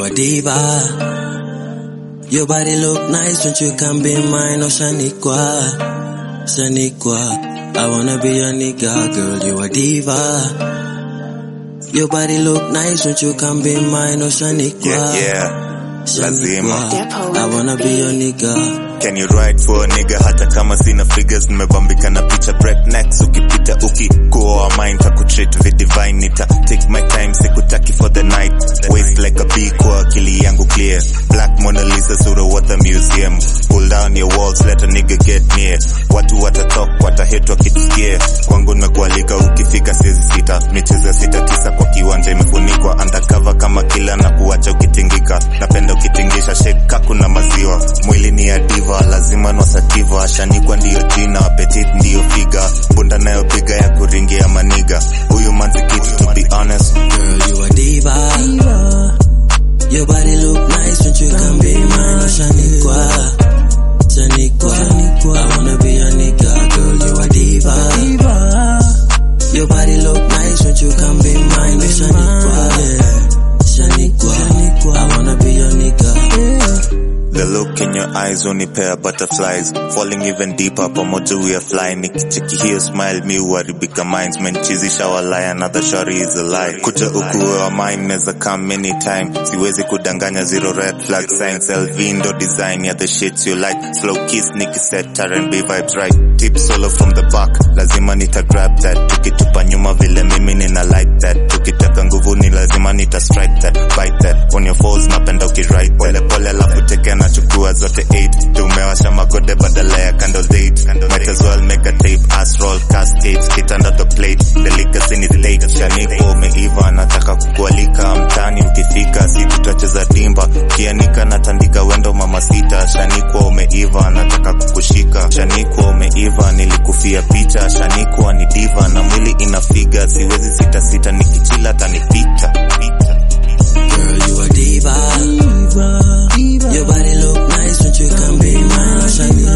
a diva. Your body look nice, don't you come be mine, oh Shaniqua, Shaniqua. I wanna be your nigga, girl, you a diva. Your body look nice, don't you come be mine, oh Shaniqua, Yeah, yeah. Lazima. Shaniqua. I wanna be your nigga. Can you ride for a nigga hata kama sina figures nimebambika na picha breaknecks ukipita ukikuoa mind takutreat vidivine nita take my time sikutaki for the night waist like a bee kwa akili yangu clear black Mona Lisa sura what a museum pull down your walls let a nigga get near watu watatalk watahit wakitusikia kwangu nimekualika ukifika siezi sita michezo sita tisa kwa kiwanja imefunikwa undercover kama kila na kuacha ukitingika napenda ukitingisha shake kaku na maziwa mwili ni ya diva lazima nosativa shanikwa ndiyo jina apetit ndiyo figa bunda nayopiga ya kuringia maniga huyu manzi kitu to be honest Girl, you a diva. Your body look nice, don't you come be mine, oh Shaniqua, Shaniqua. I wanna be your nigga, girl, you a diva. Your body look nice, don't you come be mine, oh Shaniqua, yeah. Shaniqua. I wanna be your nigga. The look in your eyes unipea butterflies falling even deeper pamoja we are flying nikicheki hiyo smile mi huharibika minds menchizisha walaya another shari is a lie kuja ukuwe wa mine neza come anytime siwezi kudanganya zero red flag signs LV ndo design ya the shit you like slow kiss nikiset R&B vibes right tip solo from the back lazima nita grab that tukitupa nyuma vile mimi nina like that tukitaka nguvu ni lazima nita strike that bite that on your falls napenda ukiride pole pole alafu teke nachukua zote 8 tumewasha magode badala ya candle date might as well make a tape ass roll cascade kitanda the plate delicacy ni state shaniko umeiva nataka kukualika mtani mkifika si tutacheza dimba kianika natandika wendo mama sita shanikwa umeiva nataka kukushika shanikwa umeiva nilikufia picha shanikwa ni diva na mwili inafiga siwezi sita sita nikichila tanipita Girl, you a diva. Your body look nice, don't you come be mine, oh Shaniqua.